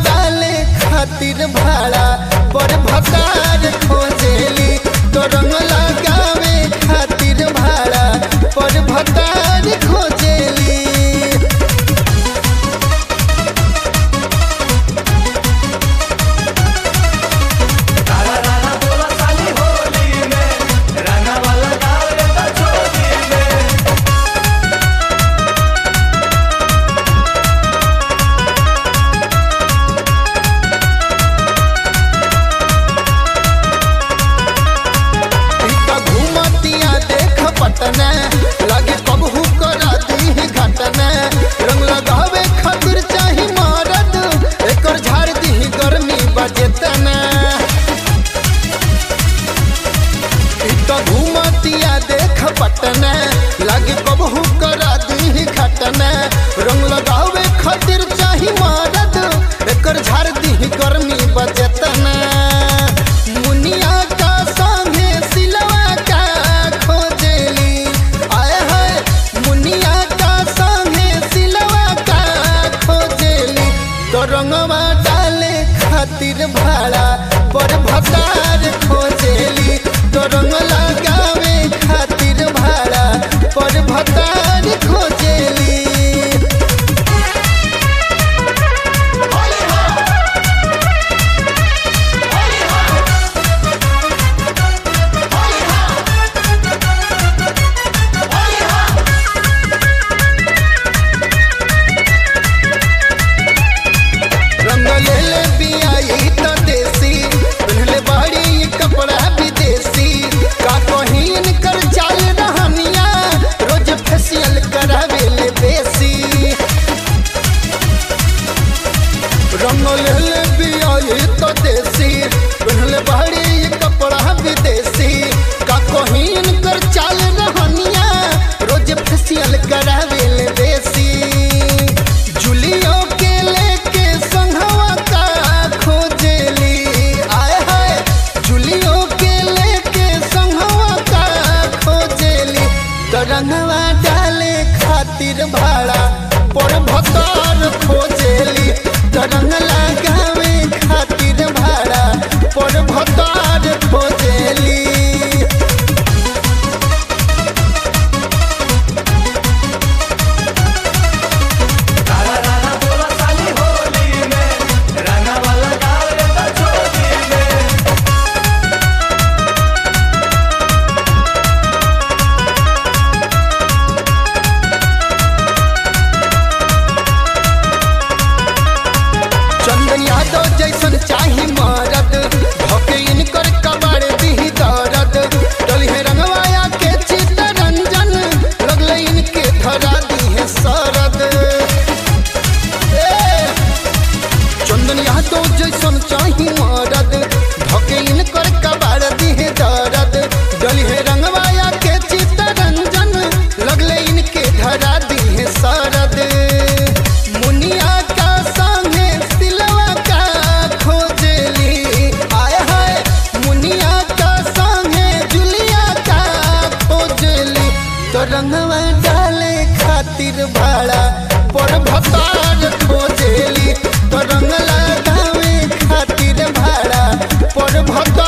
डाले खातिर भाड़ा पर भकार खोजेली तो रंग लगावे खातिर भाड़ा पर भकार खोजेली राना राना बोला साली होली में रंगा वाला डाल देता चोली में टीका घूमतिया देख पटना लगे कबहू करा दी घटना रंग लगावे खातिर चाही मरद एकर झाड़ दी गर्मी बजेतना टीका घूमतिया देख पटना लगे कबहू करा दी घटना रंग लगावे खातिर चाही मरद एकर झाड़ दी गर्मी बजेतना मुनिया का संगे सिलवा का खोजेली आए हाय मुनिया का संगे सिलवा का खोजेली तो रंगवा डाले खातिर भाड़ा पर भतार खोजेली तो रंग लगावे खातिर भाड़ा पर भतार खोजेली रंग ले ले बियाई त देसी पहले बाड़ी ये कपड़ा विदेशी का कहीन कर चाल रहनिया रोज फेशियल करावे ले बेसी रंग ले ले बियाई त देसी पहले बाड़ी ये कपड़ा विदेशी का कहीन कर चाल रहनिया रोज फेशियल करावे ले बेसी जुलियो के लेके संघवा का खोजेली आए हाय जुलियो के लेके संघवा का खोजेली तो रंगवा डाले खातिर भाड़ा पर भतार खोजेली तो रंग लगावे खातिर भाड़ा पर भतार खोजेली राना राना बोला साली होली में रंगा वाला डाल देता चोली में चंदन यादव जैसन चाही मरद भके इनकर कबाड़ दी दरद डलिहे रंगवाया के चित्तरंजन लगले इनके धरा दी है सरद ए, चंदन यादव जैसन चाही मरद भके इनकर कबाड़ दी है दरद डलिहे रंगवाया के चित्तरंजन लगले इनके धरा दी है सरद मुनिया का संगे सिलवा का खोजेली आए हाय मुनिया का संगे जुलिया का खोजेली तो रंगवा डाले खातिर भाड़ा पर भतार खोजेली तो रंग लगावे खातिर भाड़ा पर भतार